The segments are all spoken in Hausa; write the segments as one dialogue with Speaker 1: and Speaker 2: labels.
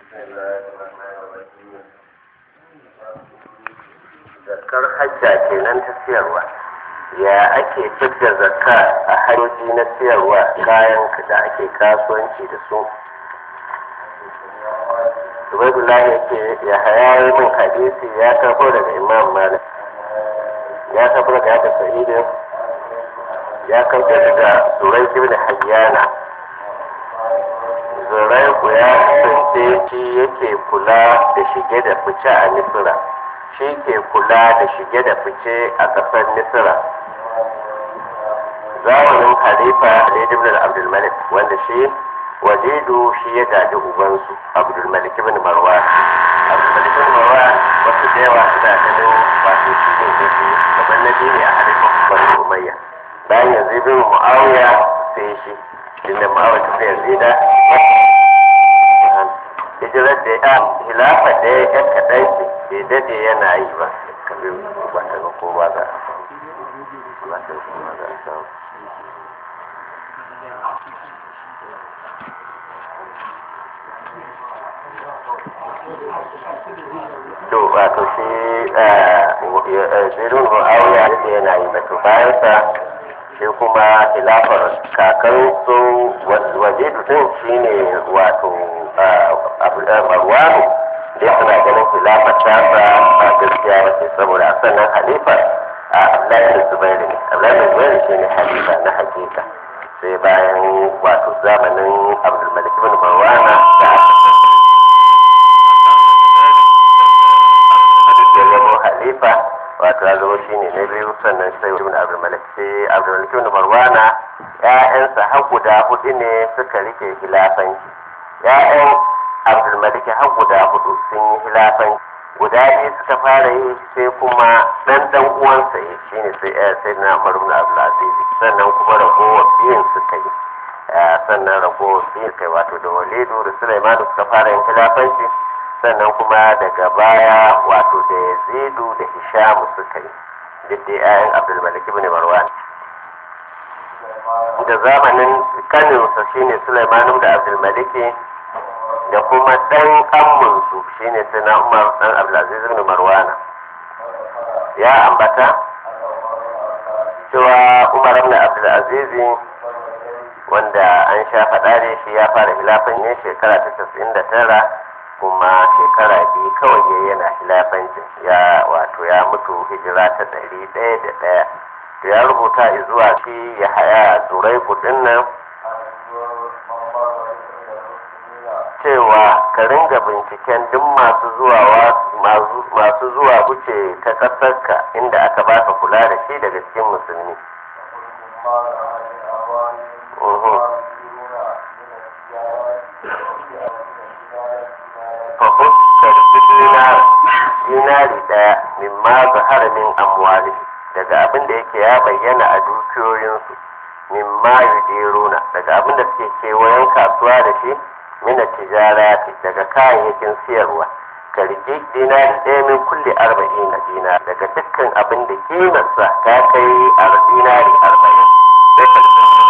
Speaker 1: zakar hajja kenan ta siyarwa ya ake fidda zakka a hanyoyi na siyarwa kayan da ake kasuwanci da su Ubaidullah yake ya hayayi min hadisi ya karbo daga Imam Malik ya karbo daga Yadda Sa'idin ya karbo daga Zurai ibn Hayyana Zurai ku ya kasance shi yake kula da shige da fice a Misira shi ke kula da shige da fice a ƙasar Misira zamanin Khalifa Ali ibn Abdul Malik wanda shi wajidu shi ya gaji ubansu abdulmalik ibn marwan abdulmalik ibn marwan wasu da yawa suna ganin wato shi ne da shi kamar na ne a halifin bani umayya bayan yanzu ibn muawiya sai shi inda muawiya ta yanzu da hijirar da ya hilafa da ya yan kaɗan ce bai daɗe yana yi ba kamar ba ta ga kowa za a samu ba ta ga kowa za a samu to wato shi zirin mu'awiya da yana yi ba to bayan sa shi kuma khilafar kakan su waje din shi ne wato marwanu da suna ganin khilafar ta ba ba gaskiya ba ce saboda a sannan halifa a abdullahi zubairu ne abdullahi zubairu shi ne halifa na hakika sai bayan wato zamanin abdulmalik bin marwana da halifa wato ya zama shi ne na biyu sannan sai ibn abdulmalik sai abdulmalik ibn marwana ƴaƴansa har guda hudu ne suka rike hilafanci ƴaƴan abdulmalik har guda hudu sun yi hilafanci guda biyu suka fara yi sai kuma dan dan uwansa ya shine sai sai na umar ibn abdulaziz sannan kuma ragowar biyun suka yi sannan ragowar biyun kai wato da walidu da sulaimanu suka fara yin hilafanci sannan kuma daga baya wato da yazidu da hishamu suka yi duk da yayan abdulmalik ibn marwan da zamanin kaninsa shine sulaiman da abdulmalik da kuma dan amminsu shine sai na umar dan abdulaziz ibn marwana ya ambata cewa umar ibn abdulaziz wanda an sha faɗa da shi ya fara hilafan yin shekara ta 99 kuma shekara biyu kawai ya yana hilafancin ya wato ya mutu hijira ta ɗari ɗaya da ɗaya to ya rubuta zuwa shi ya haya turai kudin nan cewa ka ringa binciken duk masu zuwa masu zuwa wuce ta ƙasarka inda aka baka kula da shi daga cikin musulmi fahimtar dinar dinari daya min ma zahara min amwali daga abin da yake ya bayyana a dukiyoyinsu min ma yudiruna daga abin da suke kewayen kasuwa da shi mina tijarati daga kayayyakin siyarwa ka rike dinari ɗaya min kulle arba'in na dinar daga dukkan abin da kimarsa ta kai a dinari arba'in sai ka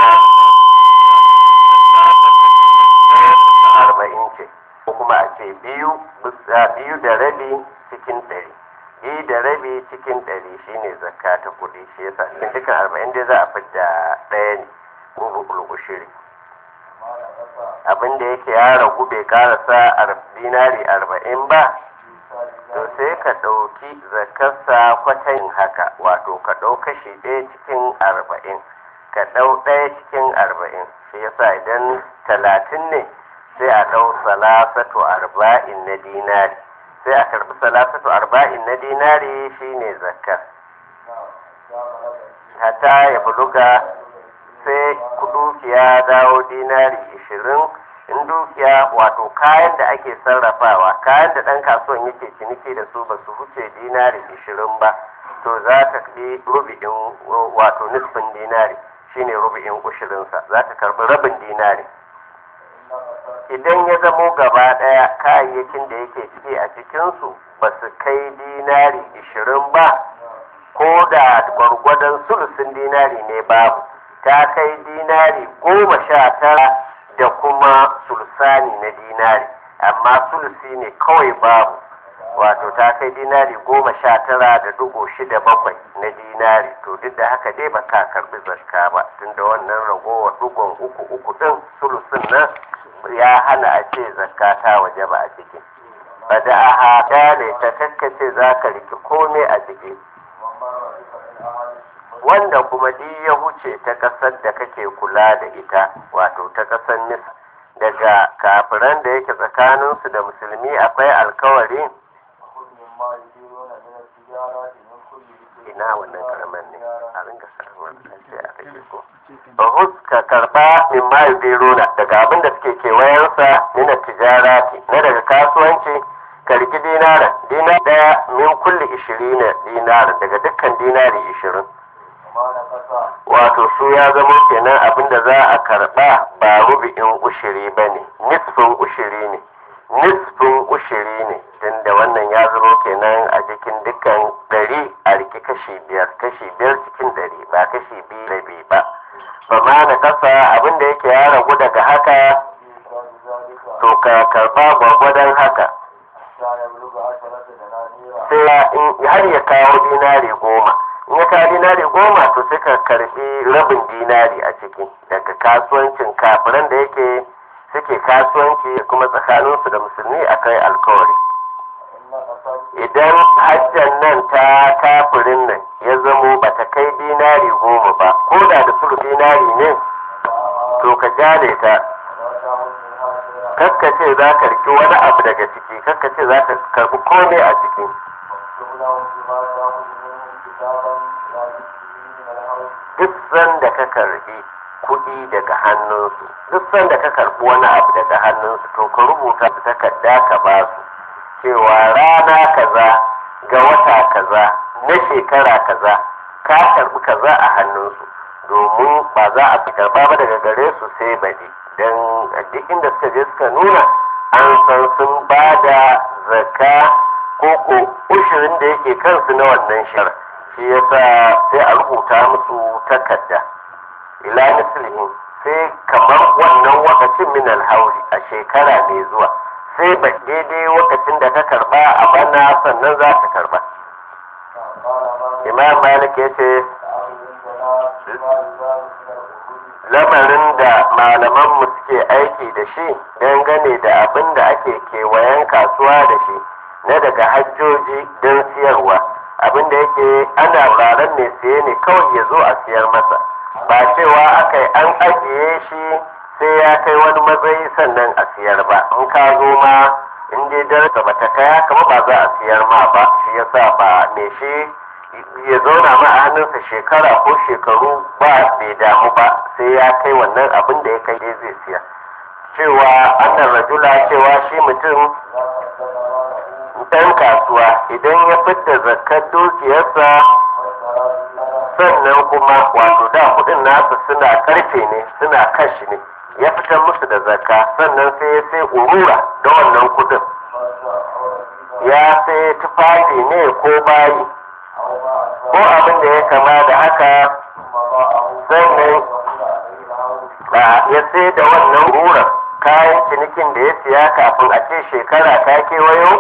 Speaker 1: arba'in ce ko kuma a ce biyu biyu da rabi cikin ɗari biyu da rabi cikin ɗari shine zakka ta kuɗi shi yasa cikin dukkan arba'in dai za a fidda ɗaya ne rubul ushiri abin da yake ya ragu bai karasa dinari arba'in ba to sai ka ɗauki zakarsa kwatan haka wato ka ɗau kashi ɗaya cikin arba'in ka ɗau ɗaya cikin arba'in shi yasa idan talatin ne sai a ɗau salasatu arba'in na dinari sai a karɓi salasatu arba'in na dinari shine zakka hata ya buluga sai dukiya dawo dinari ishirin in dukiya wato kayan da ake sarrafawa kayan da ɗan kasuwan yake ciniki da su ba su wuce dinari ishirin ba to za ka ɗi rubi'in wato nisfin dinari shine rubi'in ushirinsa za ka karɓi rabin dinari idan ya zamo gaba ɗaya kayayyakin da yake ciki a cikinsu ba su kai dinari ishirin ba ko da gwargwadon sulusin dinari ne babu ta kai dinari goma sha tara da kuma sulsani na dinari amma sulusi ne kawai babu wato ta kai dinari goma sha tara da dugo shida bakwai na dinari to duk da haka dai ba ka karbi zakka ba tunda wannan ragowar dugon uku uku din sulusin nan ya hana a ce zakka ta waje ba a ciki ba da a haɗa ne ta kakkace za ka riki komai a ciki wanda kuma duk ya huce ta ƙasar da kake kula da ita wato ta ƙasar mis daga kafiran da yake tsakaninsu da musulmi akwai alkawari ina wannan karamar ne a ringa samun sai a kake ko bahus ka karba min ma yudiruna daga abin da suke kewayensa mina tijarati na daga kasuwanci ka riki dinaran dinar daya min kulli ishirina dinaran daga dukkan dinari ishirin wato su ya zama kenan abin da za a karba ba rubi'in ushiri ba ne nisfin ushiri ne nisfin ushiri ne tunda wannan ya zama kenan a cikin dukkan dari a riki kashi biyar kashi biyar cikin dari ba kashi biyu rabi ba ba ma na kasa abin da yake ya ragu daga haka to ka karba gwagwadon haka sai har ya kawo dinari goma in ya kawo dinari goma to sai ka karbi rabin dinari a ciki daga kasuwancin kafiran da yake suke kasuwanci kuma tsakaninsu da musulmi akai alkawari idan hajjan nan ta kafirin nan ya zamo ba ta kai dinari goma ba ko da da sulu dinari ne to ka jale ta kakkace za ka riki wani abu daga ciki kakkace za ka karbi komai a ciki duk sanda ka karbi kuɗi daga hannunsu duk sanda ka karbi wani abu daga hannunsu to ka rubuta su takarda ka ba su cewa rana kaza ga wata kaza na shekara kaza ka karbi kaza a hannunsu domin ba za a fi karba ba daga gare su sai baɗi don duk inda suka je suka nuna an san sun ba da zaka ko ko ushirin da yake kansu na wannan shara shi yasa sai a rubuta musu takarda ila mislihin sai kamar wannan wakacin min alhauri a shekara mai zuwa sai ba daidai lokacin da ka karba a bana sannan za ka karba imam malik ya ce lamarin da malamanmu suke aiki da shi dangane da abin da ake kewayen kasuwa da shi na daga hajjoji don siyarwa abin da yake ana raran mai siye ne kawai ya zo a siyar masa ba cewa aka yi an ajiye shi sai ya kai wani matsayi sannan a siyar ba in ka zo ma in dai darasa ba ta kaya kama ba za a siyar ma ba shi yasa ba me shi ya zauna ma a hannunsa shekara ko shekaru ba bai damu ba sai ya kai wannan abin da ya kai dai zai siya cewa annan rajula cewa shi mutum dan kasuwa idan ya fidda zakar dukiyarsa sannan kuma wato da kudin nasu suna karfe ne suna kashi ne ya fitar musu da zakka sannan sai ya sai urura da wannan kudin ya sai tufafi ne ko bayi ko abin da ya kama da haka sannan ya sai da wannan urura kayan cinikin da ya siya kafin a ce shekara ta kewayo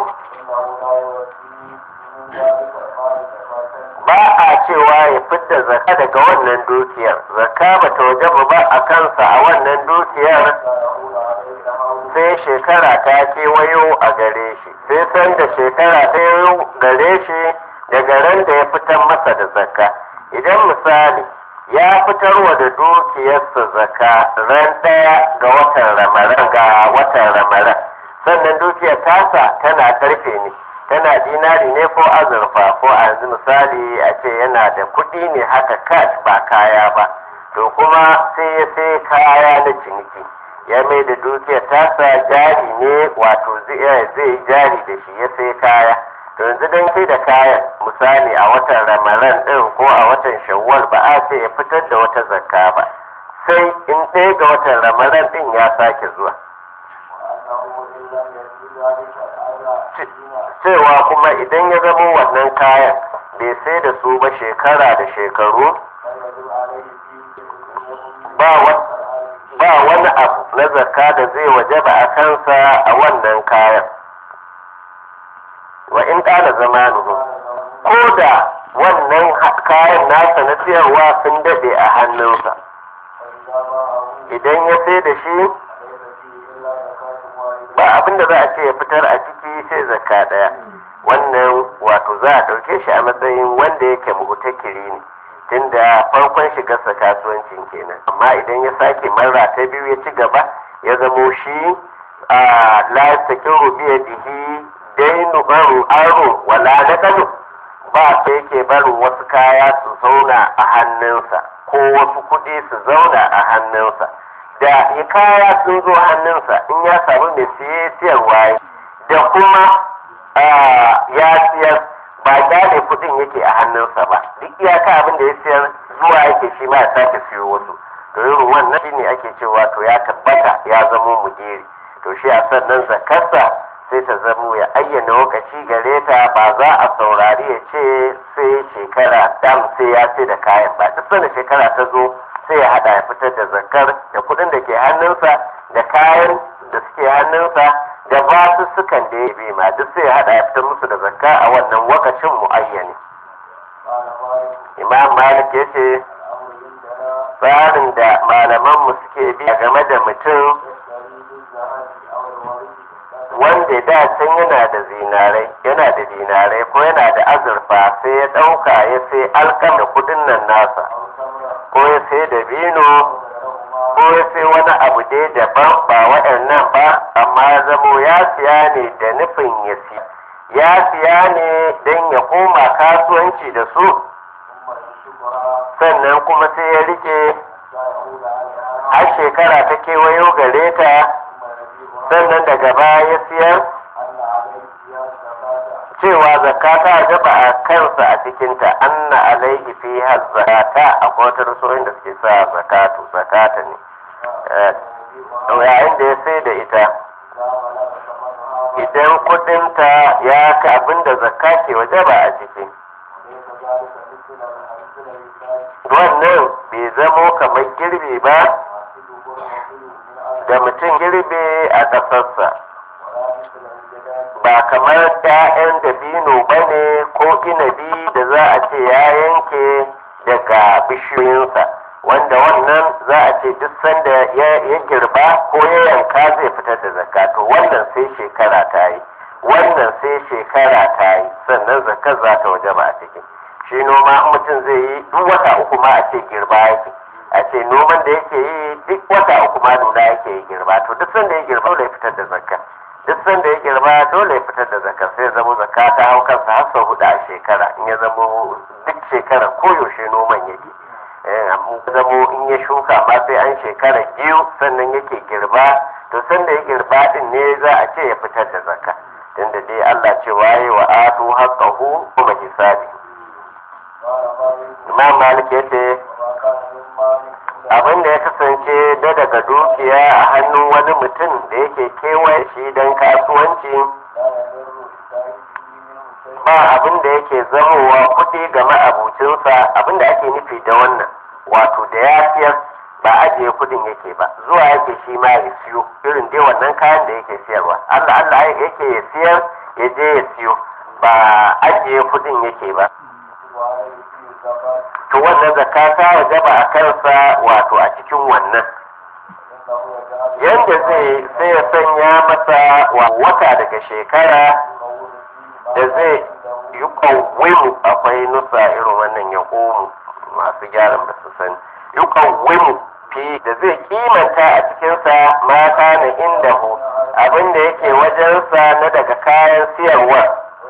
Speaker 1: ba a cewa ya fidda zaka daga wannan dukiyar zaka ba ta wajaba ba a kansa a wannan dukiyar sai shekara ta kewayo a gare shi sai san da shekara ta yi gare shi daga ran da ya fitar masa da zaka idan misali ya fitarwa da dukiyarsa zaka ran ɗaya ga watan ramaran ga watan ramaran sannan dukiyar tasa tana karfe ne tana dinari ne ko azurfa ko a yanzu misali a ce yana da kuɗi ne haka cash ba kaya ba to kuma sai ya sai kaya na ciniki ya mai da dukiyar tasa jari ne wato zai jari da shi ya sai kaya to yanzu dan sai da kayan misali a watan ramadan ɗin ko a watan shawwal ba a ce ya fitar da wata zakka ba sai in ɗaya ga watan ramadan ɗin ya sake zuwa cewa kuma idan ya zama wannan kayan bai sai da su ba shekara da shekaru ba wani abu na zakka da zai wajaba a kansa a wannan kayan wa in ƙara zamanuhu ko da wannan kayan nasa na siyarwa sun daɗe a hannunsa idan ya sai da shi ba abin da za a ce ya fitar a ciki sai zakka ɗaya wannan wato za a ɗauke shi a matsayin wanda yake muhutakiri ne tunda farkon shigarsa kasuwancin kenan amma idan ya sake marra ta biyu ya ci gaba ya zamo shi a lasakin biya dihi dainu baru aro wala na kano ba sai yake barin wasu kaya su zauna a hannunsa ko wasu kuɗi su zauna a hannunsa da ya kaya sun zo hannunsa in ya samu mai siye siyarwa da kuma ya siyar ba gane kuɗin yake a hannunsa ba duk iyaka abin da ya siyar zuwa yake shi ma ya sake siyo wasu to irin wannan shine ake cewa to ya tabbata ya zamo mujeri to shi a sannan zakarsa sai ta zamo ya ayyana lokaci gare ta ba za a saurari ya ce sai shekara dam sai ya ce da kayan ba duk sanda shekara ta zo sai ya hada ya fitar da zakar da kuɗin da ke hannunsa da kayan da suke hannunsa da ba su sukan da ya bi ma duk sai ya hada ya fitar musu da zakka a wannan wakacin muayyani imam malik ya ce tsarin da malamanmu suke bi game da mutum wanda da can yana da zinarai yana da dinarai ko yana da azurfa sai ya ɗauka ya sai alkam da kudin nan nasa ko ya sai da bino ko ya sai wani abu dai daban ba waɗannan ba amma ya zamo ya siya ne da nufin ya siya ya siya ne don ya koma kasuwanci da su sannan kuma sai ya rike har shekara ta kewayo gare ta sannan daga baya ya siyar cewa zakka ta gaba a kansa a cikinta anna alaihi fi zakata akwai wata rusoyin da suke sa zakatu zakata ne yayin da ya sai da ita idan kudinta ya ka abin da zakka ke waje ba a ciki wannan bai zamo kamar girbi ba da mutum girbe a ƙasarsa ba kamar ‘ya'yan dabino ba ne ko inabi da za a ce ya yanke daga bishiyoyinsa wanda wannan za a ce duk sanda ya girba ko ya yanka zai fitar da zakka to wannan sai shekara ta yi wannan sai shekara ta yi sannan zakka za ta waje ba a ciki shi noma mutum zai yi duk wata uku ma a ce girba yake a ce noman da yake yi duk wata uku ma nuna yake yi girba to duk sanda ya girba dole ya fitar da zakka duk sanda ya girba dole ya fitar da zakka sai ya zama zakka ta hau kansa har sau hudu a shekara in ya zama duk shekara koyaushe noman yake zamo in ya shuka ma sai an shekara biyu sannan yake girba to sanda ya girba din ne za a ce ya fitar da zakka tunda dai Allah ce waye wa atu haqqahu kuma hisabi Imam Malik yace abin da ya kasance da daga dukiya a hannun wani mutum da yake kewaye shi don kasuwanci ba abin da yake zamowa kuɗi ga ma'abucinsa abin da ake nufi da wannan wato da ya siyar ba ajiye kuɗin yake ba zuwa yake shi ma ya siyo irin dai wannan kayan da yake siyarwa Allah Allah yake ya siyar ya je ya siyo ba ajiye kuɗin yake ba to wannan zakka ta wajaba a kansa wato a cikin wannan yadda zai sai ya sanya masa wata daga shekara da zai yi kawaimu akwai nusa irin wannan ya komu masu gyaran ba su sani yi kawaimu fi da zai kimanta a cikinsa mata na inda hu abinda yake wajensa na daga kayan siyarwa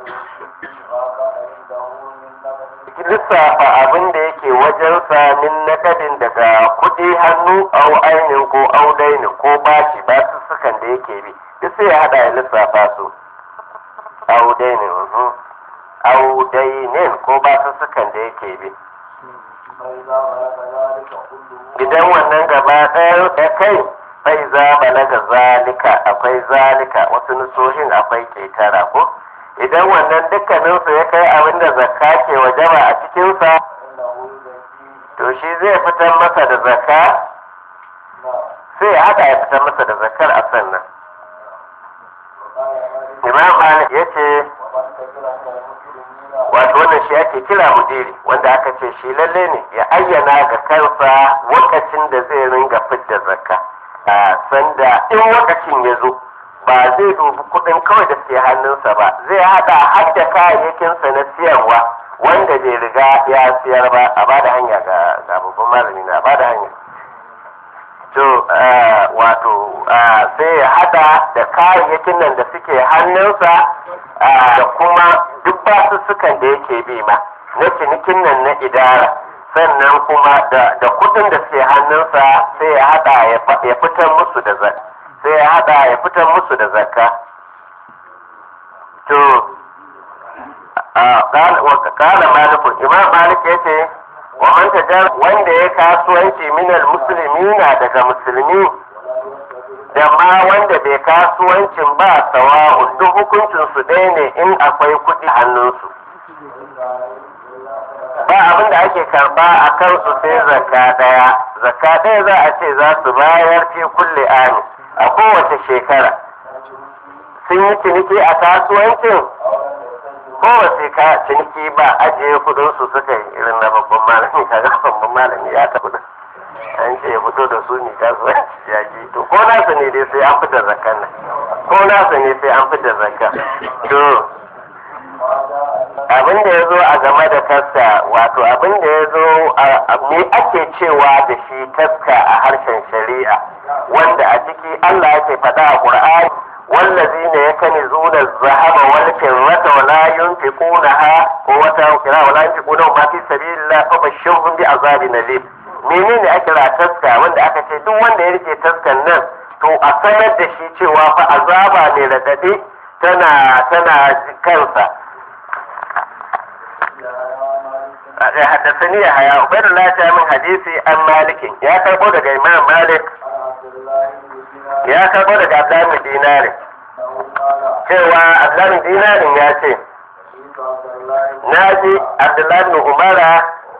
Speaker 1: lissafa abin da yake wajensa min nakadin daga kuɗi hannu au ainin ko au dainin ko bashi ba su sukan da yake bi duk sai ya hada ya lissafa su au dainin au dainin ko ba su sukan da yake bi idan wannan gaba ɗaya ya kai fai za balaga zalika akwai zalika wasu nusohin akwai ketara ko idan wannan dukkaninsu ya kai abin da zakka ke wajaba a cikinsa to shi zai fitar masa da zakka sai ya haɗa ya fitar masa da zakar a sannan imam malik ya ce wato wannan shi ake kira mudiri wanda aka ce shi lalle ne ya ayyana ga kansa lokacin da zai ringa fidda zakka a sanda in lokacin ya zo ba zai dubi kudin kawai da ke hannunsa ba zai hada har da kayayyakinsa na siyarwa wanda bai riga ya siyar ba a bada hanya ga babban malami na bada hanya to wato sai ya hada da kayayyakin nan da suke hannunsa da kuma duk basussukan da yake bi ma na cinikin nan na idara sannan kuma da kudin da suke hannunsa sai ya hada ya fitar musu da zakka sai ya hada ya fitar musu da zakka to kala malikun imam malik ya ce wa man tajar wanda ya kasuwanci minal muslimina daga musulmi da ma wanda bai kasuwancin ba sawa duk hukuncin su ɗaya ne in akwai kuɗi hannunsu ba abin da ake karba a kansu sai zakka ɗaya zakka ɗaya za a ce za su bayar fi kulle ami a kowace shekara sun yi ciniki a kasuwancin kowace ka ciniki ba ajiye kudin su suka yi irin na babban malami kaga babban malami ya tafi da an ce ya fito da su ne kasuwanci ya ji to ko nasa ne dai sai an fitar zakka nan ko nasa ne sai an fitar zakka to abin da ya zo a game da taska wato abin da ya zo me ake cewa da shi taska a harshen shari'a wanda a ciki Allah yake faɗa a Qur'ani والذين يكنزون الذهب والفضة ولا ينفقونها قوة كلا ولا ينفقونه ما في سبيل الله فبشرهم بعذاب أليم menene ake kira taska wanda aka ce duk wanda ya rike taskan nan to a sanar da shi cewa fa azaba ne radade tana tana kansa حدثني يحيى عبيد الله من حديثي عن مالك يا كربو daga Imam Malik ya karbo daga Abdullahi Dinari cewa Abdullahi Dinarin ya ce na ji Abdullahi Umara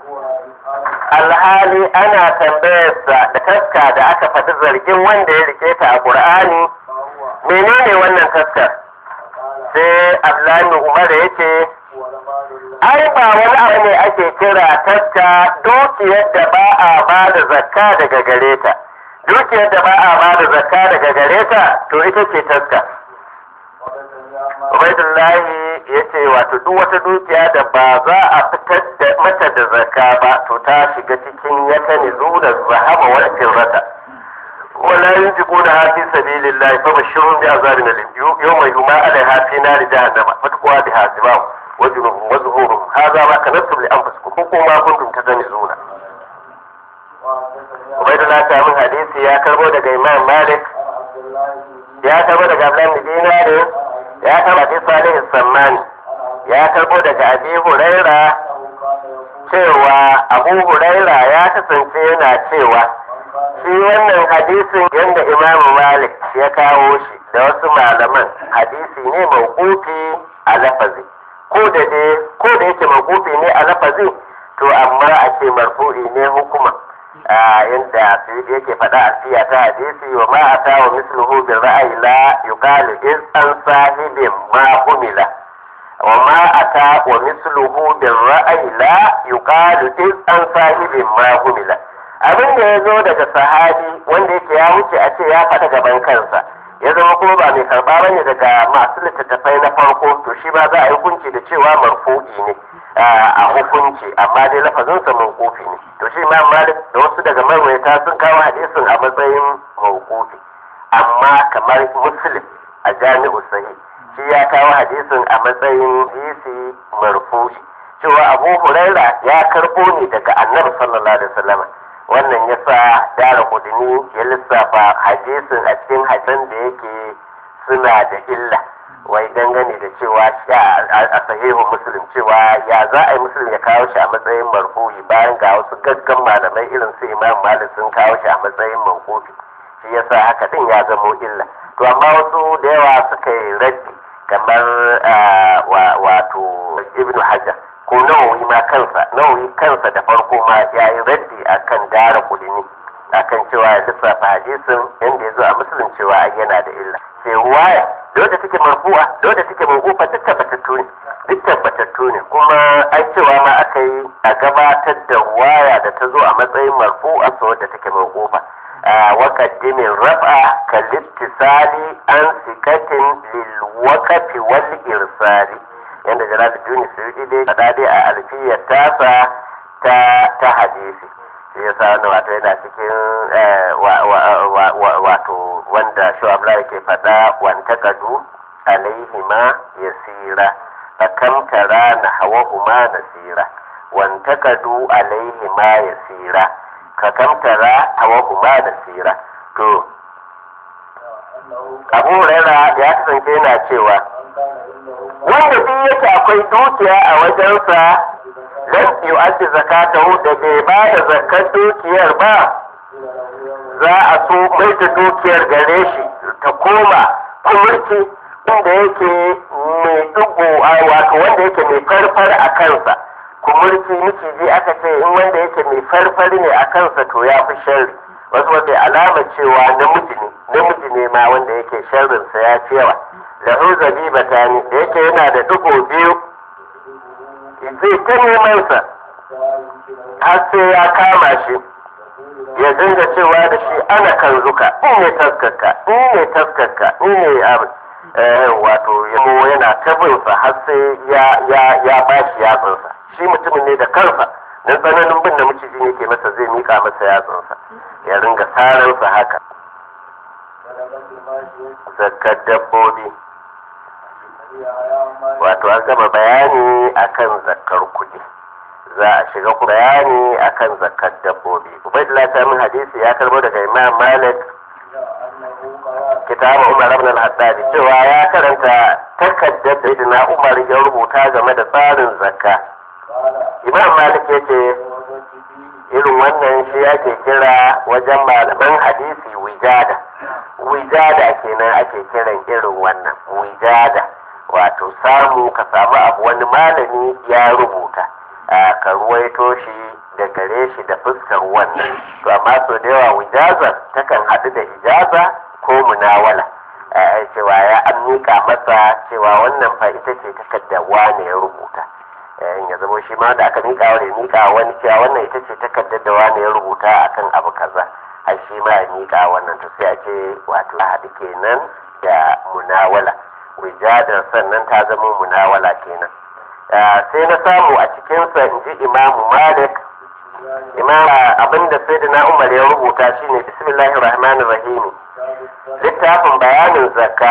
Speaker 1: alhali ana tambayarsa da taska da aka faɗi zargin wanda ya rike ta a Qur'ani menene wannan taskar sai Abdullahi Umar ya ce ai ba wani abu ne ake kira taska dukiyar da ba a ba da zakka daga gare ta dukiyar da ba a ba da zakka daga gare ta to ita ce taska Ubaidullahi ya ce wato duk wata dukiya da ba za a fitar da mata da zakka ba to ta shiga cikin ya kani zuwa zahaba wal firrata wala yunfiquna fi sabilillahi fa bashirhum bi azabin alim yawma yuma alaiha fi nari jahannama fatqwa biha sibahu وجنوبهم وظهورهم هذا ما كنتم لانفسكم وما كنتم تزنزون عبيد الله تعالى حديث يا كربو daga Imam Malik ya karbo daga Abdullah bin Dinar ya karbo daga Salih Samman ya karbo daga Abi Huraira cewa Abu Huraira ya kasance yana cewa shi wannan hadisin yadda Imam Malik ya kawo shi da wasu malaman hadisi ne mawqufi a lafazi ko da dai ko da yake makufi ne a lafazi to amma a ce marfu'i ne hukuma yadda sai yake faɗa a siya ta hadisi wa ma ata wa misluhu bil ra'ayi la yuqalu iz an sahibin ma humila wa ma ata wa misluhu bil ra'ayi la yuqalu iz an sahibin ma humila abin da ya zo daga sahabi wanda yake ya wuce a ce ya faɗa gaban kansa ya zama kuma ba mai karba bane daga masu littattafai na farko to shi ba za a yi hukunci da cewa marfu'i ne a hukunci amma dai lafazinsa mawqufi ne to shi imam malik da wasu daga marwaita sun kawo hadisin a matsayin mawqufi amma kamar muslim a jami'u sahih shi ya kawo hadisin a matsayin hadisi marfu'i cewa abu huraira ya karbo ne daga annabi sallallahu alaihi wasallam wannan ya sa dara kudini ya lissafa hadisin a cikin hadisan da yake suna da illa wai dangane da cewa a sahihu muslim cewa ya za a yi muslim ya kawo shi a matsayin marfu'i bayan ga wasu gaggan malamai irin su imam malik sun kawo shi a matsayin mankofi shi yasa haka din ya zamo illa to amma wasu da yawa suka yi raddi kamar wato ibnu hajar ko nawawi ma kansa nawawi kansa da farko ma ya yi raddi akan dara kudini akan cewa ya lissafa hadisin inda ya zo a musulun cewa ai yana da illa sai ruwaya da wadda take marfu'a da wadda take mawqufa duk tabbatattu ne duk tabbatattu ne kuma ai cewa ma aka yi a gabatar da ruwaya da ta zo a matsayin marfu'a so wadda take mawqufa wa qaddimin raf'a kal ittisali an sikatin lil waqfi wal irsali yanda jalaluddin suyudi dai kada dai a alfiyar tasa ta ta hadisi shi yasa wannan wato yana cikin wato wanda shu'abla yake faɗa wanta kadu alaihima yasira fakam tara na hawahuma nasira wanta kadu alaihima yasira kakam tara hawahuma nasira to abu huraira ya kasance yana cewa wanda duk yake akwai dukiya a wajensa lam yu'addi zakatahu da bai ba da zakar dukiyar ba za a so mai da dukiyar gare shi ta koma kumurci wanda yake mai dugo wato wanda yake mai farfar a kansa kumurci miciji aka ce in wanda yake mai farfar ne a kansa to ya fi sharri wasu wata alama cewa namiji ne namiji ne ma wanda yake sharrinsa ya fi yawa lahu zabibata ne da yake yana da dugo biyu zai ta neman sa har sai ya kama shi ya dinga cewa da shi ana kan zuka in ne taskarka in ne taskarka in ne wato yamo yana tabinsa har sai ya ya ya bashi yatsunsa shi mutumin ne da kansa dan tsananin bin da maciji ne ke masa zai mika masa yatsunsa ya ringa saransa haka zakkar dabbobi wato an gama bayani akan zakkar kuɗi za a shiga bayani akan zakkar dabbobi ubaidullah ta min hadisi ya karbo daga imam malik kitabu umar ibn al-haddad cewa ya karanta takaddar da na umar ya rubuta game da tsarin zakka imam malik ya ce irin wannan shi ake kira wajen malaman hadisi wijada wijada kenan ake kiran irin wannan wijada wato samu ka samu abu wani malami ya rubuta ka ruwaito shi da gare shi da fuskar wannan to amma so da yawa wijazar takan haɗu da ijaza ko munawala cewa ya an miƙa masa cewa wannan fa ita ce takardar wane ya rubuta ya zama shi ma da aka miƙa wani miƙa wani cewa wannan ita ce takardar da wane ya rubuta akan abu kaza a shi ma ya miƙa wannan to sai a ce wato haɗu kenan da munawala wijadar sannan ta zama munawala kenan sai na samu a cikinsa in ji imamu malik imama abinda sai da na umar ya rubuta shine bismillahir rahmanir rahim littafin bayanin zakka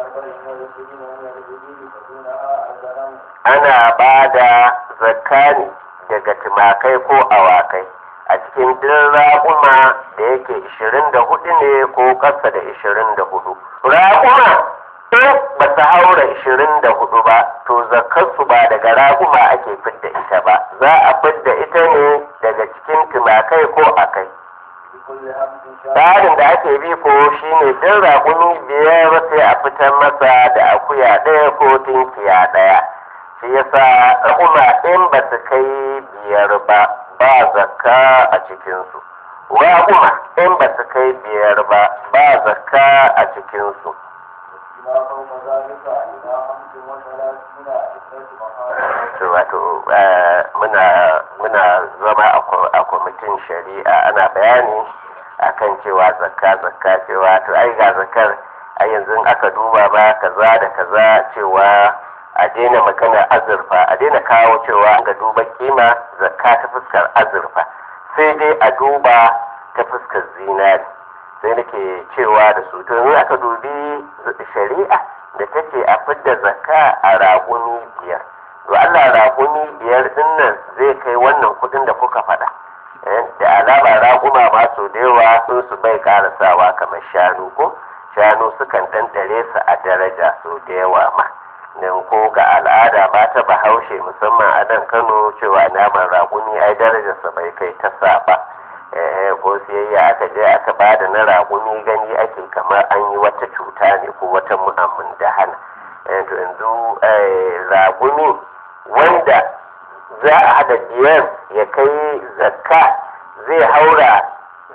Speaker 1: ana ba da zakka ne daga tumakai ko awakai a cikin din raƙuma da yake 24 ne ko ƙasa da 24 raƙuma in ba su haura ishirin da hudu ba to zakarsu ba daga raguma ake fidda ita ba za a fidda ita ne daga cikin tumakai ko akai tsarin da ake bi ko shine din ragumi biyar sai a fitar masa da akuya ɗaya ko tinkiya ɗaya shi yasa raguma in ba su kai biyar ba ba zakka a cikinsu raguma in ba su kai biyar ba ba zakka a cikinsu wato muna muna zama a kwamitin shari'a ana bayani akan cewa zakka zakka cewa to ai ga zakkar a yanzu aka duba ba kaza da kaza cewa a daina maganar azurfa a daina kawo cewa ga duba kima zakka ta fuskar azurfa sai dai a duba ta fuskar zinari sai nake cewa da su to yanzu aka dubi shari'a da take a fidda zakka a raƙumi biyar to Allah raƙumi biyar din nan zai kai wannan kuɗin da kuka faɗa da alama raƙuma ma so da yawa sun su bai karasawa kamar shanu ko shanu sukan ɗanɗare su a daraja so da yawa ma nan ko ga al'ada ba ta bahaushe musamman a nan kano cewa naman raƙumi ai darajarsa bai kai ta sa ba ko siyayya aka je aka ba da na raƙumi gani ake kamar an yi wata cuta ne ko wata mu'amun da hana to yanzu raƙumi wanda za a hada biyar ya kai zakka zai haura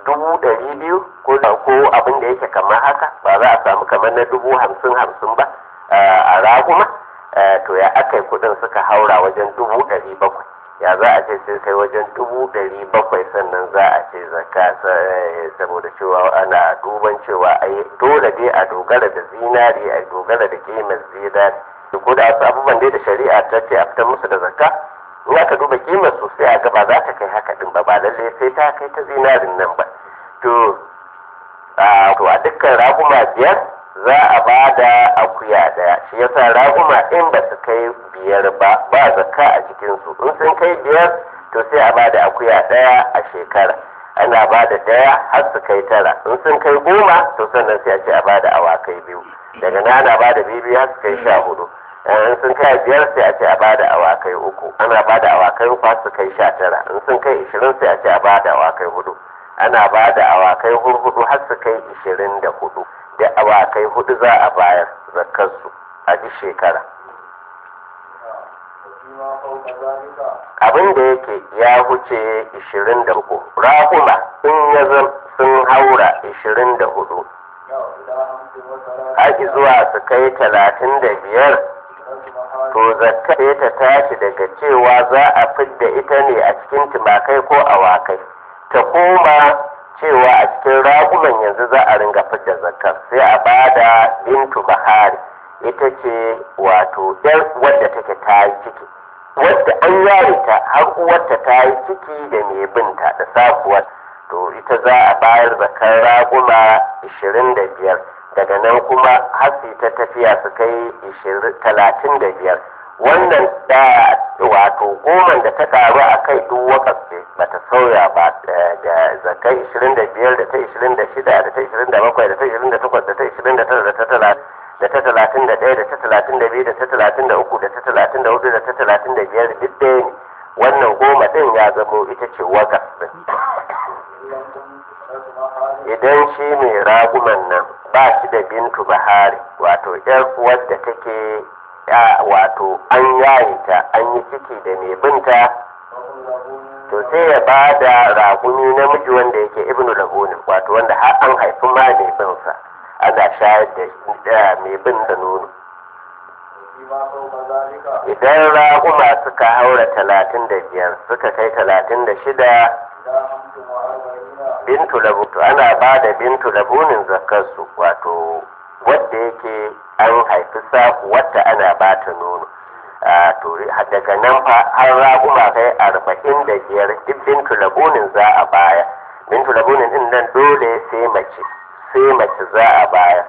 Speaker 1: dubu ɗari biyu ko ko abin da yake kamar haka ba za a samu kamar na dubu hamsin hamsin ba a raguma to ya aka kuɗin suka haura wajen dubu ɗari bakwai ya za a ce sai kai wajen dubu ɗari bakwai sannan za a ce zakka saboda cewa ana duban cewa ai dole dai a dogara da zinari a dogara da kimar zinari ko da wasu abubuwan dai da shari'a ta ce a fitar musu da zakka in aka duba kimar su sai a ga ba za ta kai haka din ba ba lallai sai ta kai ta zinarin nan ba to to a dukkan raguma biyar za a ba da akuya daya shi yasa raguma in ba su kai biyar ba ba zakka a cikinsu in sun kai biyar to sai a ba da akuya daya a shekara ana ba da daya har su kai tara in sun kai goma to sannan sai a ce a ba da awakai biyu daga nan ana ba da biyu har su kai sha hudu in sun kai biyar sai a ce a ba da awakai uku ana ba da awakai uku har su kai sha tara in sun kai ishirin sai a ce a ba da awakai hudu ana ba da awakai hudu har su kai ishirin da hudu da awakai hudu za a bayar zakarsu a duk shekara abin da yake ya huce 23 rahuma in ya zam sun haura 24 haƙi zuwa su kai 35 to zakka ta tashi daga cewa za a fidda ita ne a cikin tumakai ko awakai ta koma cewa a cikin ragunan yanzu za a ringa fidda zakar sai a bada bintu bahari ita ce wato yar wadda take ta yi ciki wadda an yare ta har uwarta ta yi ciki da mai binta da sabuwar to ita za a bayar zakar raguma 25 daga nan kuma hasi ta tafiya su kai 35 wannan da wato goman da ta karu a kai duk wakas ba ta sauya ba da zakai 25 da ta 26 da ta 27 da ta 28 da ta 29 da ta 30 da ta talatin da ta talatin da ɗaya da ta talatin da biyu da ta talatin da uku da ta talatin da hudu da ta talatin da biyar duk ɗaya ne wannan goma ɗin ya zamo ita ce wakas ɗin idan shi mai raguman nan ba shi da bintu bahari wato yar wadda take wato an yaye ta an yi ciki da mai binta to sai ya ba da raguni namiji wanda yake ibnu lahunin wato wanda har an haifi ma mai binsa ana shayar da mai bin da nono idan raguma suka haura talatin da biyar suka kai talatin da shida bintu labu to ana ba da bintu labunin zakarsu wato wadda yake an haifi saku wadda ana ba ta nono to daga nan fa har raguma kai arba'in da biyar duk bintu labunin za a baya bintu labunin din nan dole sai mace sai mace za a baya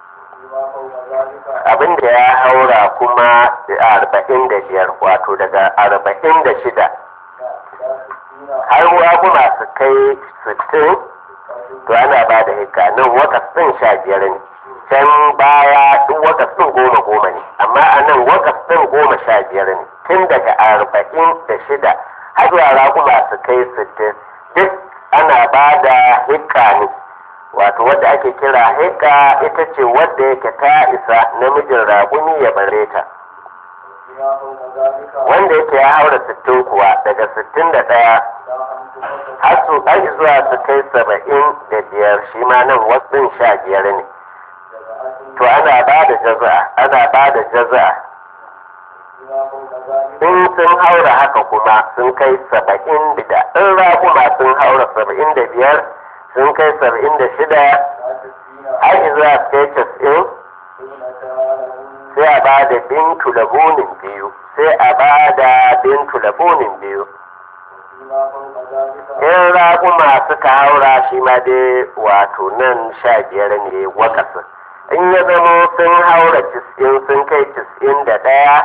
Speaker 1: abin da ya haura kuma arba'in da biyar wato daga arba'in da shida har raguma su kai sittin to ana ba da hika nan wakas ɗin sha biyar ne can baya duk wakas ɗin goma goma ne amma a nan wakas ɗin goma sha biyar ne tun daga arba'in da shida har zuwa raguma su kai sittin duk ana ba da hika ne wato wadda ake kira hika ita ce wadda yake ta isa namijin raguni ya bare ta wanda yake ya haura sittin kuwa daga sittin da ɗaya har su har zuwa su kai saba'in da biyar shi ma nan wasu sha biyar ne to ana ba da jaza'a ana ba da jaza'a in sun haura haka kuma sun kai saba'in da in raguma sun haura saba'in da biyar sun kai saba'in da shida har zuwa su kai casa'in sai a ba da bintu labunin biyu sai a ba da bintu labunin biyu in raguma suka haura shi ma dai wato nan sha biyar ne wakasin in ya zama sun haura cis'in sun kai cis'in da ɗaya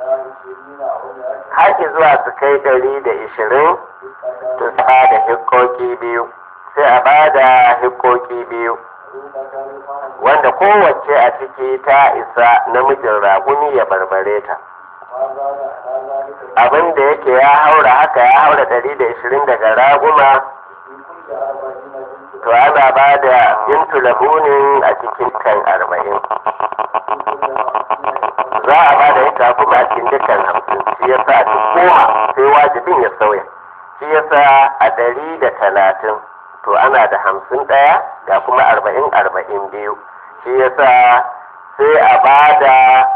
Speaker 1: haƙi zuwa su kai ɗari da ishirin to su ba da hikoki biyu sai a ba da hikoki biyu wanda kowace a ciki ta isa namijin raguni ya barbare ta abin da yake ya haura haka ya haura ɗari da ishirin daga raguma to ana ba da bintu labunin a cikin kan arba'in za a ba da ita kuma a cikin dukkan hamsin shi yasa a goma sai wajibin ya sauya shi yasa a ɗari da talatin to ana da hamsin ɗaya ga kuma arba'in arba'in biyu shi yasa sai a bada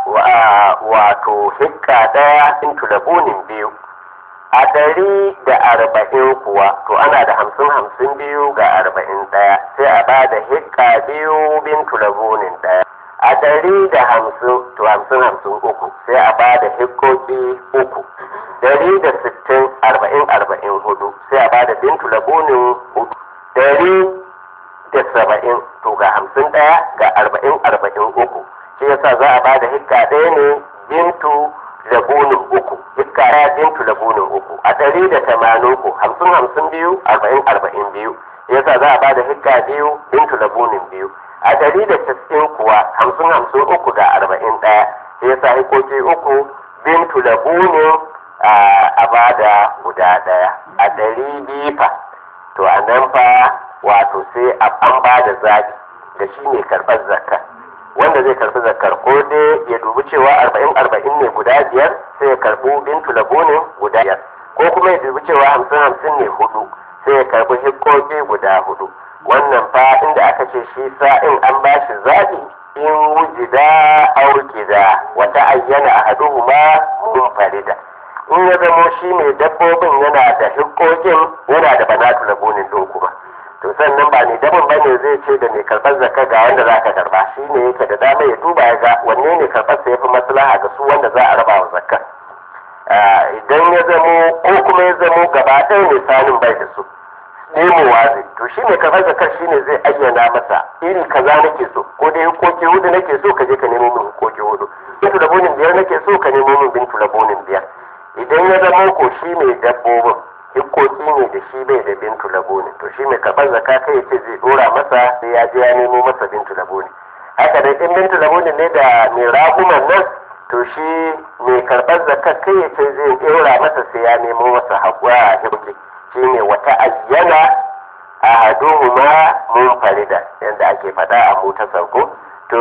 Speaker 1: wato hikka ɗaya into labunin biyu a ɗari da arba'in kuwa to ana da hamsin hamsin biyu ga arba'in ɗaya sai a bada hikka biyu bintu labunin ɗaya a ɗari da hamsin to hamsin hamsin uku sai a bada hikkoki uku ɗari da sittin arba'in arba'in hudu sai a bada bintu labunin hudu ɗari da saba'in to ga hamsin ɗaya ga arba'in arba'in uku shi yasa za a bada hikka ɗaya ne bintu labunin uku hikka ɗaya bintu labunin uku a ɗari da tamanin ku hamsin hamsin biyu arba'in arba'in biyu yasa za a bada hikka biyu bintu labunin biyu a ɗari da casa'in kuwa hamsin hamsin uku ga arba'in ɗaya yasa hikoki uku bintu labunin a bada guda ɗaya a ɗari biyu fa to a nan fa wato sai an ba da zaɓi da shi ne karɓar zakka wanda zai karɓi zakkar ko dai ya dubi cewa arba'in arba'in ne guda biyar sai ya karɓi bintu labunin guda biyar ko kuma ya dubi cewa hamsin hamsin ne hudu sai ya karɓi hikkoki guda hudu wannan fa inda aka ce shi sa'in an ba shi zaɓi in wujida aurkida wata ayyana ahaduhuma munfarida in ya zamo shi mai dabbobin yana da hikkokin yana da banatu labunin ɗin kuma to sannan ba ne dabin bane zai ce da mai karɓar zakka ga wanda za ka karɓa shi ne yake da dama ya duba ya ga wanne ne karɓar sa yafi maslaha ga su wanda za a raba wa zakka idan ya zamo ko kuma ya zamo gaba ɗaya ne sanin bai da su nemowa zai to shi ne karɓar zakkar shi ne zai ayyana masa iri kaza nake so ko dai hukoki hudu nake so ka je ka nemo min hukoki hudu bintu labonin biyar nake so ka nemo min bintu labonin biyar idan ya zamo ko shi mai dabbobin hikkoki ne da shi bai da bintu laboni to shi mai karɓar zaka kai ce zai dora masa sai ya je ya nemo masa bintu laboni haka dai in bintu laboni ne da mai raguman nan to shi mai karɓar zaka kai ya ce zai dora masa sai ya nemo masa haƙura a hibki shi ne wata ayyana a haduhuma mun farida yadda ake faɗa a mota sauko to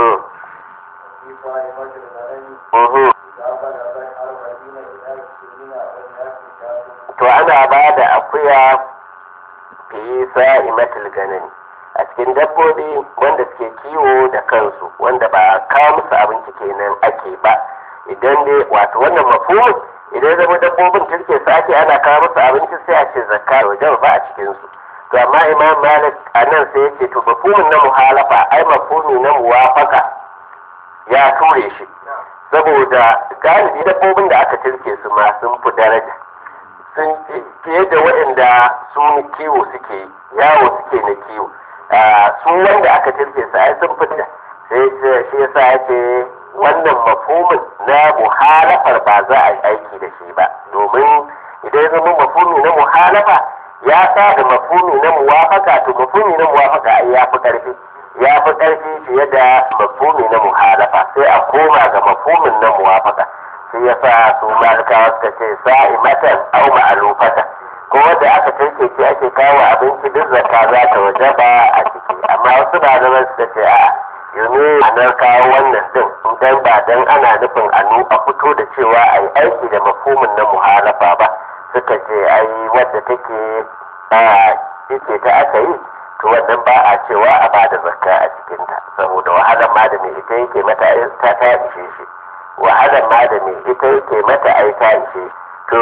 Speaker 1: to ana ba da akuya fi sa'imatul ganani a cikin dabbobi wanda suke kiwo da kansu wanda ba kawo musu abinci kenan ake ba idan dai wato wannan mafhumin idan zama dabbobin turke su ake ana kawo musu abinci sai a ce zakka wajen ba a cikinsu to amma imam malik a nan sai yace to mafhumin na muhalafa ai mafhumi na muwafaka ya ture shi saboda galibi dabbobin da aka turke su ma sun fi daraja sun fiye da waɗanda su kiwo suke yawo suke na kiwo su wanda aka turke su ai sun fita sai shi yasa ya ce wannan mafhumin na muhalafar ba za a yi aiki da shi ba domin idan zama mafhumi na muhalafa ya sa da mafhumi na muwafaka to mafhumi na muwafaka ai ya fi ƙarfi ya fi ƙarfi fiye da mafhumi na muhalafa sai a koma ga mafhumin na muwafaka shi ya sa su malikawa suka ce sa'imatan au ma'alufatan ko wanda aka tanke ce ake kawo abinci duk zakka za ta wajaba a ciki amma wasu malaman suka ce a yumi anar kawo wannan din dan ba dan ana nufin anu a fito da cewa a yi aiki da mafhumin na muhalafa ba suka ce ai wadda take a ce ta aka yi to wannan ba a cewa a bada zakka a cikinta saboda wahalar ma da mai ita yake mata ta ta ishe shi wahalar ma da mai ita yake mata ai ta ishe to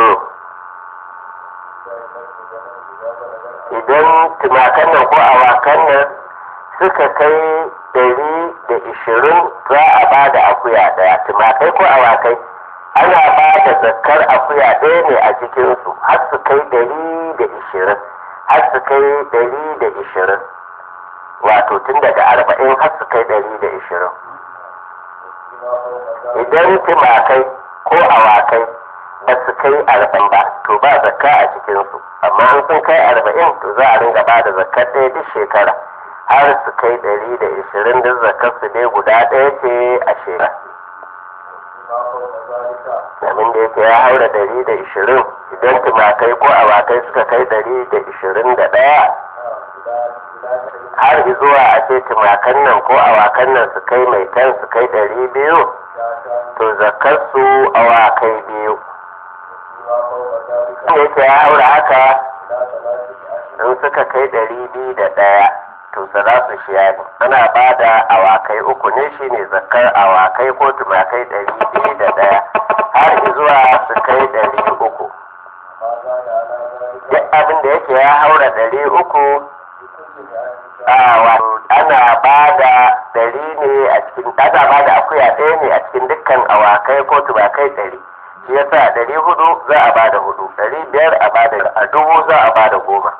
Speaker 1: idan tumakan nan ko awakan nan suka kai dari da ishirin za a ba da akuya daya tumakai ko awakai ana ba da zakkar akuya ɗaya ne a cikinsu har su kai dari da ishirin har su kai dari da ishirin wato tun daga arba'in har su kai dari da ishirin idan tumakai ko awakai ba su kai arba'in ba to ba zakka a cikinsu amma an sun kai arba'in to za a ringa ba da zakkar ɗaya duk shekara har su kai ɗari da ishirin duk zakkar su dai guda ɗaya ce a shekara abin da yake ya haura ɗari da ishirin idan tumakai ko awakai suka kai ɗari da ishirin da ɗaya har zuwa a ce tumakan nan ko awakan nan su kai mai kan su kai ɗari biyu to zakar su awakai biyu da yake ya haura haka in suka kai ɗari biyu da ɗaya to salasu shiyani ana ba da awakai uku ne shine zakar awakai ko tumakai ɗari biyu da ɗaya har zuwa su kai ɗari uku duk abin da yake ya haura ɗari uku ana ba da ɗari ne a cikin ana ba da akuya ɗaya ne a cikin dukkan awakai ko tumakai ɗari shi yasa ɗari hudu za a ba da hudu ɗari biyar a ba da a dubu za a ba da goma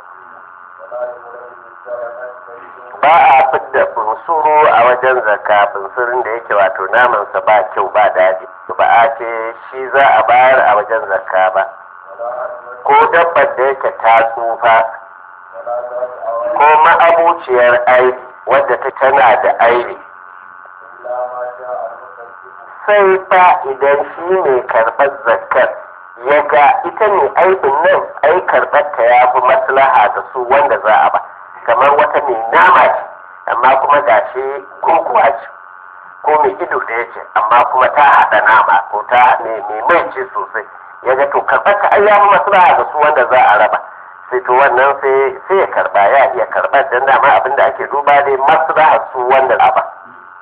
Speaker 1: ba a fidda bunsuru a wajen zakka bunsurin da yake wato namansa ba kyau ba daɗi ba a ce shi za a bayar a wajen zakka ba ko dabbar da yake ta tsufa ko ma'abuciyar aibi wadda ta tana da aibi sai fa idan shi ne karɓar zakkar ya ga ita ne aibin nan ai karɓar ta ya fi maslaha da su wanda za a ba kamar wata mai nama ce amma kuma ga shi kurkuwa ce ko mai ido ɗaya ce amma kuma ta haɗa nama ko ta mai mai ce sosai ya ga to karɓar ta ai ya fi maslaha da su wanda za a raba sai to wannan sai ya karɓa ya iya karɓar dan dama abin da ake duba dai maslaha su wanda a ba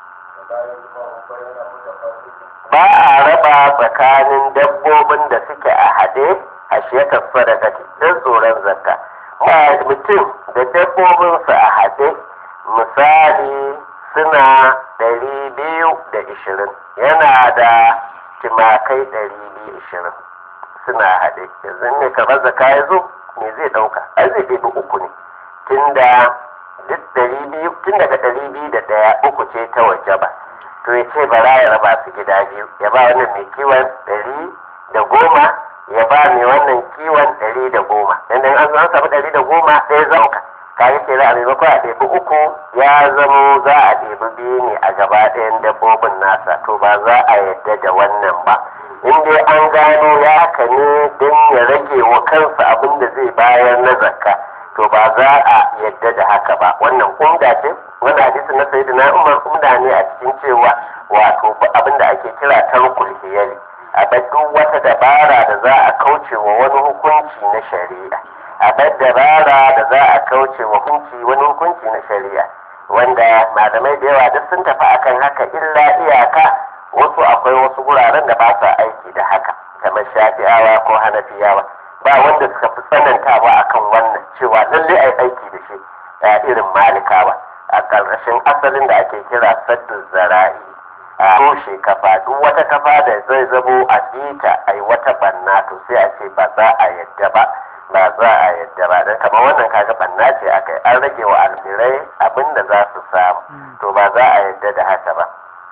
Speaker 1: ba a raba tsakanin dabbobin da suke a haɗe a shekar sadaka don tsoron zakka mutum da dabbobinsu a haɗe misali suna ɗari biyu da ishirin yana da timakai ɗari biyu ishirin suna haɗe yanzu ne kamar zaka ya zo me zai ɗauka ai zai ɗebi uku ne tunda duk ɗari biyu tun daga ɗari biyu da ɗaya uku ce ta waje ba to ya ce bara ya raba su gida biyu ya ba wannan mai kiwon ɗari da goma ya ba mai wannan kiwon ɗari da goma dan dan an an samu ɗari da goma ɗaya za ka kayi ke a maimakon a ɗebi uku ya zamo za a ɗebi biyu ne a gaba ɗayan dabbobin nasa to ba za a yadda da wannan ba in dai an gano ya haka ne don ya rage wa kansa abin da zai bayar na zakka to ba za a yadda da haka ba wannan umda ce wanda hadisi na sayyidina umar umda ne a cikin cewa wato abin da ake kira tarkul hiyali a duk wata dabara da za a kauce wa wani hukunci na shari'a a dabara da za a kauce wa hukunci wani hukunci na shari'a wanda malamai da yawa duk sun tafi akan haka illa iyaka wasu akwai wasu guraren da ba sa aiki da haka kamar shafi'awa ko hanafiyawa ba wanda suka fi tsanantawa akan wannan cewa lalle ai aiki da shi irin malikawa a ƙarƙashin asalin da ake kira saddun zara'i a toshe kafa duk wata kafa da zai zamo a bita a yi wata banna to sai a ce ba za a yadda ba ba za a yadda ba don kamar wannan kaga banna ce aka yi an rage wa almirai abin da za su samu to ba za a yadda da haka ba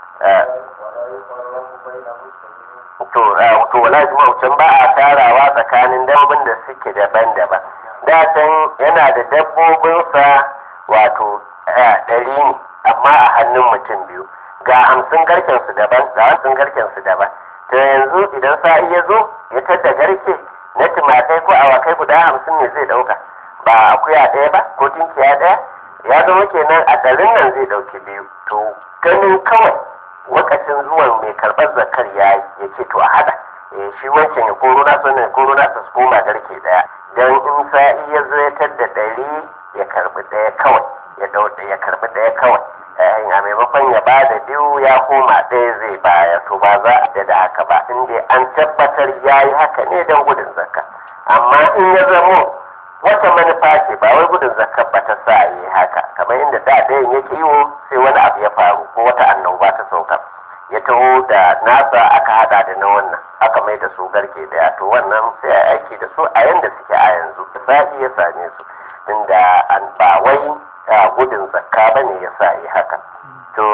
Speaker 1: to to wala juma'u can ba a tarawa tsakanin dabbobin da suke daban-daban da can yana da dabbobinsa wato ɗari ne amma a hannun mutum biyu ga hamsin garken su daban ga hamsin garken su daban to yanzu idan sa'i ya zo ya tadda garke na tumakai ko awakai guda hamsin ne zai ɗauka ba akuya ɗaya ba ko tinkiya ɗaya ya zama kenan a ɗarin nan zai ɗauki biyu to ganin kawai lokacin zuwan mai karɓar zakar ya ya ce to a haɗa shi wancan ya koro na so ne koro na su koma garke ɗaya dan in sa'i ya zo ya tadda ɗari ya karɓi ɗaya kawai ya dauda ya karɓi ɗaya kawai a maimakon ya ba da biyu ya koma ɗaya zai baya to ba za a da haka ba in dai an tabbatar ya yi haka ne don gudun zakka amma in ya zamo wata manufa ce ba wai gudun zakka ba ta sa yi haka kamar inda da ɗayan yake yiwo sai wani abu ya faru ko wata annoba ta sauka ya taho da nasa aka hada da na wannan aka mai da su garke daya to wannan sai a aiki da su a yanda suke a yanzu sa'i ya same su inda an ba wai gudun zakka ba ne ya sa yi haka to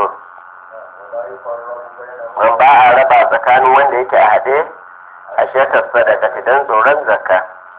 Speaker 1: man ba a raba tsakanin wanda yake a haɗe a shekar sadaka idan tsoron zakka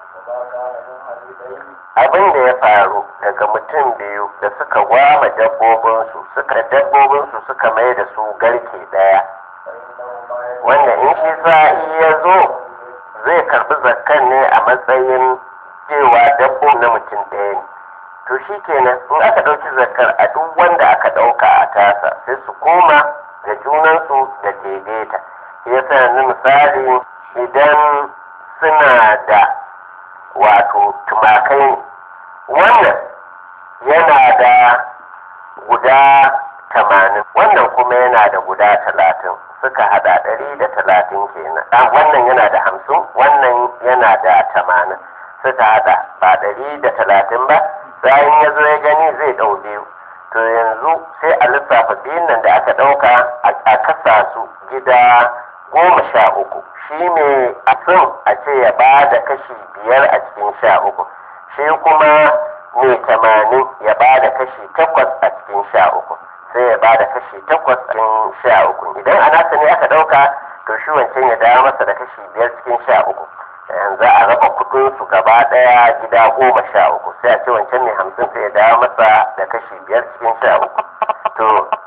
Speaker 1: abin da ya faru daga mutum biyu da suka gwama dabbobinsu suka dabbobinsu suka mai da su garke daya wanda in shi sa'i ya zo zai karbi zakkan ne a matsayin cewa dabbobin na mutum ɗaya ne to shi kenan in aka ɗauki zakkar a duk wanda aka ɗauka a tasa sai su koma da junansu da daidaita ya sa misali idan suna da wato tumakai wannan yana da guda tamanin wannan kuma yana da guda talatin suka hada ɗari da talatin kenan ah, wannan yana da hamsin wannan yana da tamanin suka hada ba ɗari da talatin ba bayan ya zo ya gani zai ɗau biyu to yanzu sai a lissafa biyun nan da aka ɗauka a kasa su gida goma sha uku shi ne a son a ce ya ba da kashi biyar a cikin sha uku shi kuma mai tamanin ya ba da kashi takwas a cikin sha uku sai ya ba da kashi takwas a cikin sha uku idan a nasa ne aka ɗauka to shi wancan ya dawo masa da kashi biyar cikin sha uku yanzu a raba kudin su gaba ɗaya gida goma sha uku sai a ce wancan mai hamsin sai ya dawo masa da kashi biyar cikin sha uku to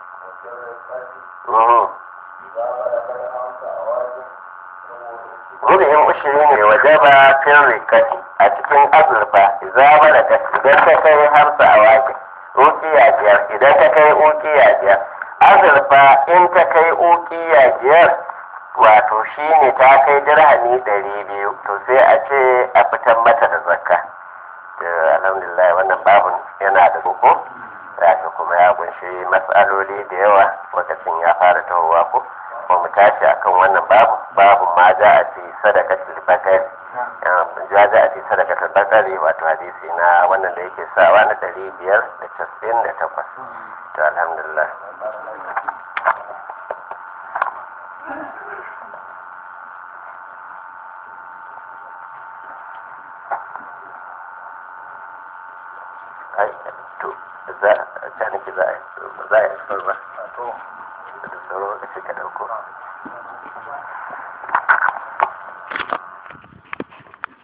Speaker 1: mhm. rubi'in ushiri ne waje ba fin rikati a cikin azurfa zama da idan ta kai hamsa a wake ukiya biyar idan ta kai ukiya biyar azurfa in ta kai ukiya biyar wato shi ne ta kai dirhami ɗari biyu to sai a ce a fitar mata da zakka to alhamdulillah wannan babun yana da koko ya kuma ya kunshi matsaloli da yawa lokacin ya fara tahowa ko ba mu tashi akan wannan babu babu ma za a fi sadakatul bakari ja za a fi sadakatul bakari wato hadisi na wannan da yake sawa na ɗari biyar da casa'in da takwas to alhamdulillah ai to za a caniki za a yi za a yi ba da sauran lokaci ka dauko